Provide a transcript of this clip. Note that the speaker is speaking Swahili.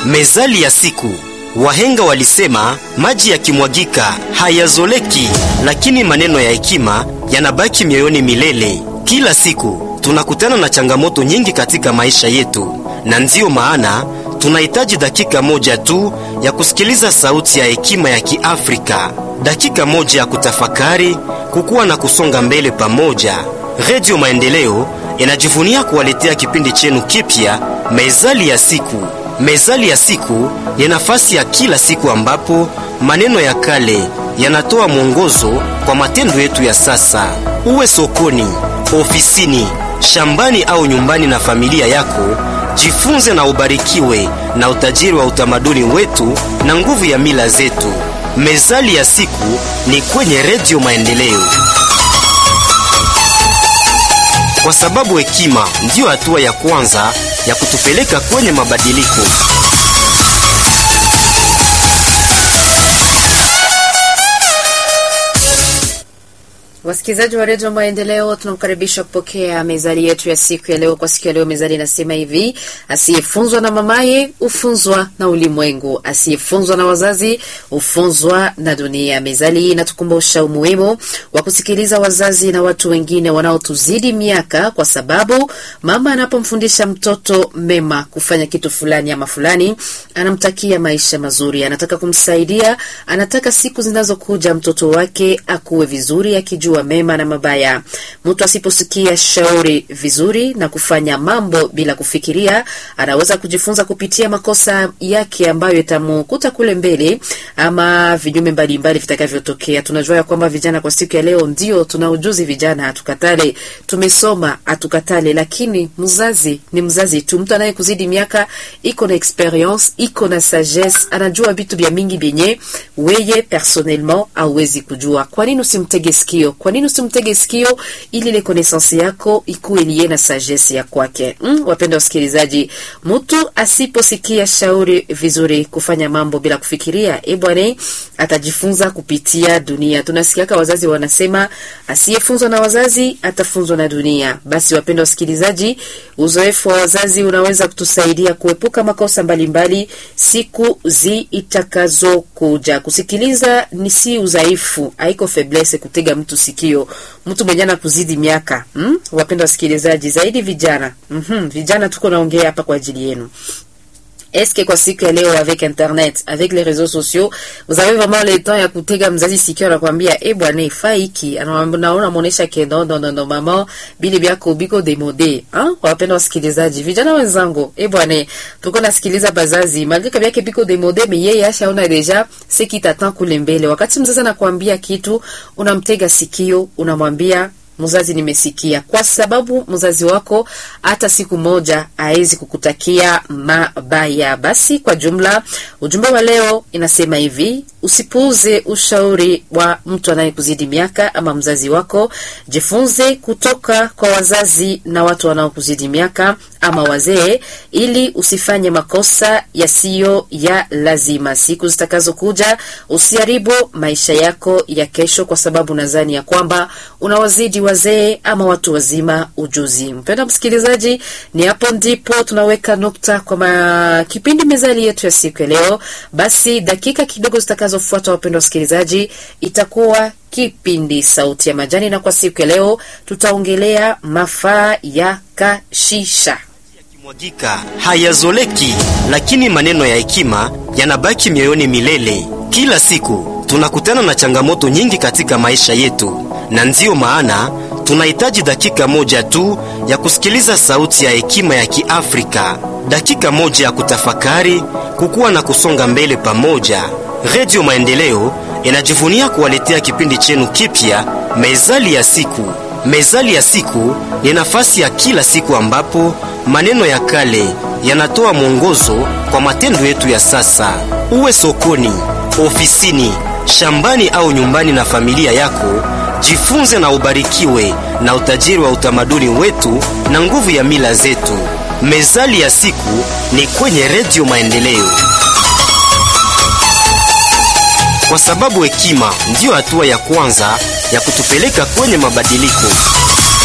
Mezali ya siku. Wahenga walisema maji yakimwagika hayazoleki, lakini maneno ya hekima yanabaki mioyoni milele. Kila siku tunakutana na changamoto nyingi katika maisha yetu, na ndiyo maana tunahitaji dakika moja tu ya kusikiliza sauti ya hekima ya Kiafrika, dakika moja ya kutafakari, kukua na kusonga mbele pamoja. Redio Maendeleo inajivunia kuwaletea kipindi chenu kipya, Mezali ya siku. Mezali ya siku ni nafasi ya kila siku ambapo maneno ya kale yanatoa mwongozo kwa matendo yetu ya sasa. Uwe sokoni, ofisini, shambani au nyumbani na familia yako, jifunze na ubarikiwe na utajiri wa utamaduni wetu na nguvu ya mila zetu. Mezali ya siku ni kwenye Redio Maendeleo, kwa sababu hekima ndiyo hatua ya kwanza ya kutupeleka kwenye mabadiliko. Wasikilizaji wa redio Maendeleo, tunamkaribisha kupokea mezali yetu ya siku ya leo. Kwa siku ya leo, mezali inasema hivi: asiyefunzwa na mamaye hufunzwa na ulimwengu, asiyefunzwa na wazazi hufunzwa na dunia. Mezali hii inatukumbusha umuhimu wa kusikiliza wazazi na watu wengine wanaotuzidi miaka, kwa sababu mama anapomfundisha mtoto mema kufanya kitu fulani ama fulani, anamtakia maisha mazuri, anataka kumsaidia, anataka siku zinazokuja mtoto wake akuwe vizuri, akijua wa mema na mabaya. Mtu asiposikia shauri vizuri na kufanya mambo bila kufikiria, anaweza kujifunza kupitia makosa yake ambayo itamukuta kule mbele, ama vinyume mbalimbali vitakavyotokea. Tunajua ya kwamba vijana kwa siku ya leo ndio tuna ujuzi, vijana hatukatale, tumesoma hatukatale, lakini mzazi ni mzazi tu. Mtu anayekuzidi miaka iko na experience, iko na sagesse, anajua vitu vya mingi vyenye weye personnellement hauwezi kujua. Kwa nini usimtege sikio? Kwa nini usimtege sikio ili ile connaissance yako ikuwe liye na sagesse ya kwake? Mm, wapenda wasikilizaji, mtu asiposikia shauri vizuri, kufanya mambo bila kufikiria, e bwana, atajifunza kupitia dunia. Tunasikiaka wazazi wanasema asiyefunzwa na wazazi atafunzwa na dunia. Basi wapenda wasikilizaji, uzoefu wa wazazi unaweza kutusaidia kuepuka makosa mbalimbali mbali, siku zitakazokuja. Kusikiliza ni si udhaifu, haiko faiblesse kutega mtu sikio mtu mwenye ana kuzidi miaka hmm? Wapenda wasikilizaji, zaidi vijana mm -hmm. Vijana tuko naongea hapa kwa ajili yenu. Est-ce kwa siku ya leo avec internet avec les réseaux sociaux vous avez vraiment le temps ya kutega mzazi sikio na kwambia eh bwana ifai hiki anaona muonesha ke no no no no mama bili byako biko demode ah wapenda wasikilizaji vijana wenzangu eh bwana tuko nasikiliza bazazi malgré byake biko demode mais yeye ashaona deja ce qui t'attend kule mbele wakati mzazi anakuambia kitu unamtega sikio unamwambia mzazi, nimesikia, kwa sababu mzazi wako hata siku moja hawezi kukutakia mabaya. Basi kwa jumla, ujumbe wa leo inasema hivi: usipuuze ushauri wa mtu anayekuzidi miaka ama mzazi wako. Jifunze kutoka kwa wazazi na watu wanaokuzidi miaka ama wazee, ili usifanye makosa yasiyo ya lazima. Siku zitakazokuja usiharibu maisha yako ya kesho, kwa sababu nadhani ya kwamba unawazidi wazee ama watu wazima ujuzi. Mpenda msikilizaji, ni hapo ndipo tunaweka nukta kwa ma... kipindi mezali yetu ya siku ya leo. Basi dakika kidogo zitakazofuata, wapendwa wasikilizaji, itakuwa kipindi Sauti ya Majani, na kwa siku ya leo tutaongelea mafaa ya kashisha mwagika hayazoleki, lakini maneno ya hekima yanabaki mioyoni milele. Kila siku tunakutana na changamoto nyingi katika maisha yetu, na ndiyo maana tunahitaji dakika moja tu ya kusikiliza sauti ya hekima ya Kiafrika, dakika moja ya kutafakari, kukua na kusonga mbele pamoja. Redio Maendeleo inajivunia kuwaletea kipindi chenu kipya, Mezali ya siku. Mezali ya siku ni nafasi ya kila siku ambapo maneno ya kale yanatoa mwongozo kwa matendo yetu ya sasa. Uwe sokoni, ofisini, shambani au nyumbani na familia yako, jifunze na ubarikiwe na utajiri wa utamaduni wetu na nguvu ya mila zetu. Mezali ya siku ni kwenye Redio Maendeleo, kwa sababu hekima ndiyo hatua ya kwanza ya kutupeleka kwenye mabadiliko.